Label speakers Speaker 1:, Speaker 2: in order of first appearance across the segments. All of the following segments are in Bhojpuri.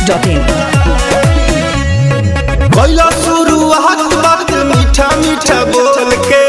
Speaker 1: masti.in
Speaker 2: कैला शुरुआत बात मीठा मीठा बोल के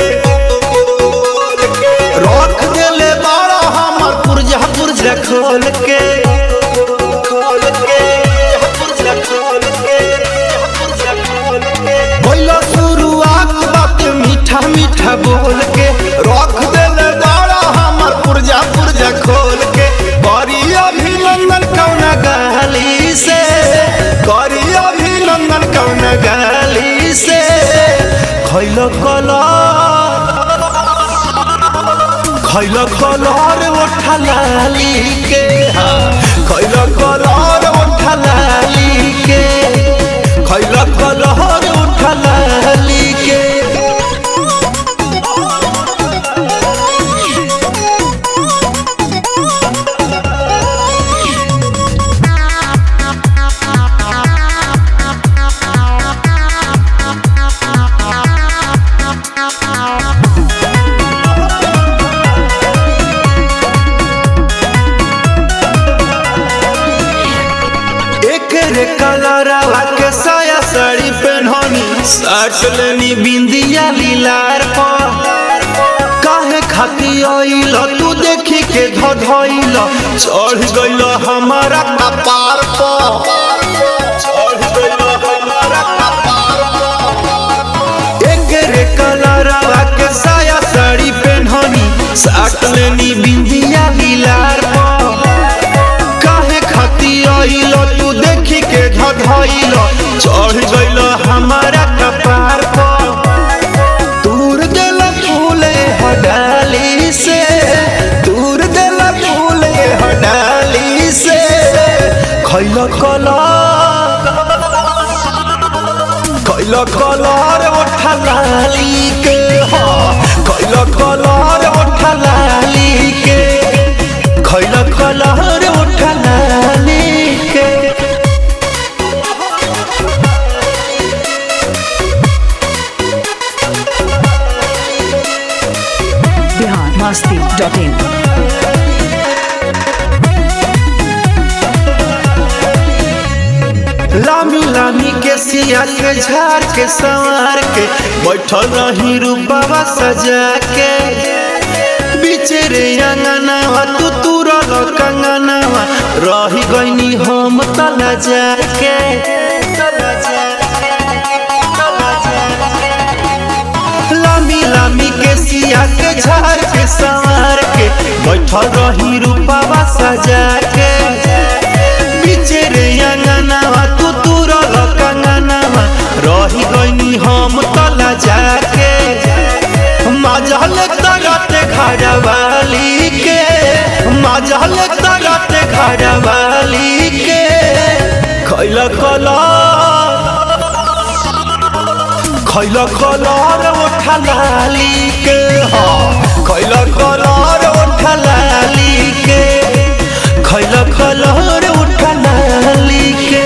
Speaker 2: रख देले बड़ा हमर पुरजा पुरजा खोल के खोल के पुरजा खोल के पुरजा खोल के कैला शुरुआत बात मीठा मीठा बोल के रख देले बड़ा हमर पुरजा पुरजा खोल के बड़ी अभिनंदन कौना गाली से करी अभिनंदन कौन गाली से खैल कलर खैल कलर ओठा लाली के खैल कलर ओठा लाली के खैल कलर ओठा लाली के एक रे कलरवा के साया साड़ी पहननी साट लेनी बिंदिया लीलार पर काहे खाती आइल तू देखी के धधइल चढ़ गइल हमारा कपार पर चढ़ गइल हमारा कपार पर एक रे कलरवा के साया साड़ी पहननी साट लेनी बिंदिया लीलार पर काहे खाती आइल तू देखी के धधइल चढ़ गइल हमारा कपार पर दूर देला फूले हडाली से दूर देला फूले हडाली से खैल कलर खैल कलर ओठा लाली के हा खैल कलर ओठा लाली के खैल कलर ओठा लाली के
Speaker 1: Bihar masti.in
Speaker 2: लामी लामी के सिया के झाड़ के संवार के बैठल रही रूपवा सजा के बीचे रे अंगनावा तू तुरल कंगनावा रही गईनी हम तला जाके लामी लामी के सिया के झाड़ के संवार के बैठल रही रूपवा सजा के बीचे रे अंगनावा तू तुरल कंगनावा रही गईनी हम तला जाके मजल तरते घरवाली के मजल तरते घरवाली के खैल कलर खैल कलर ओठा लाली के हा खैल कलर ओठा लाली के खैल कलर ओठा लाली के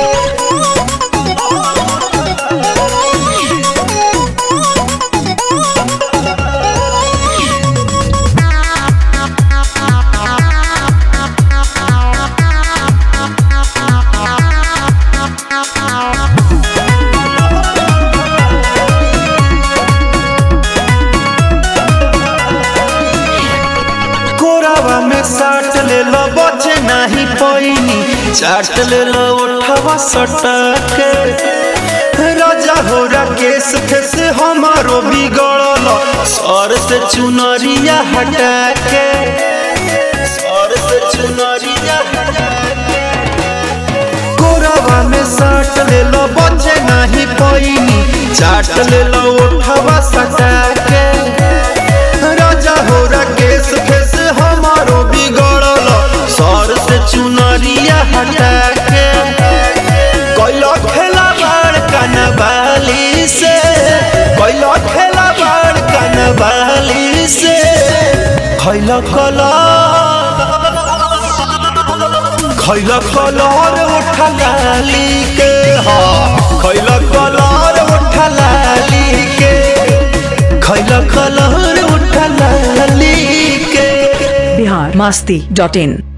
Speaker 2: कोरावा में साट ले लो बचे नहीं पैनी चाट ले लो उठवा सटके राजा हो राकेश थे से हमारो बिगड़ल सर से चुनरिया हटा के सर से चुनरिया हटा के कोरावा में साट ले लो बचे नहीं पैनी चाट ले लो उठवा सटा के राजा हो राकेश फेस हमारो बिगड़ल सर से चुनरिया हटा के कैलो खेला बड़ कनबाली से कैलो खेला बड़ कनबाली से खैल कलर खैल कलर उठा लाली के हा खैल कलर उठा लाली के खैल कलर उठा लाली के
Speaker 1: बिहार मस्ती डॉट इन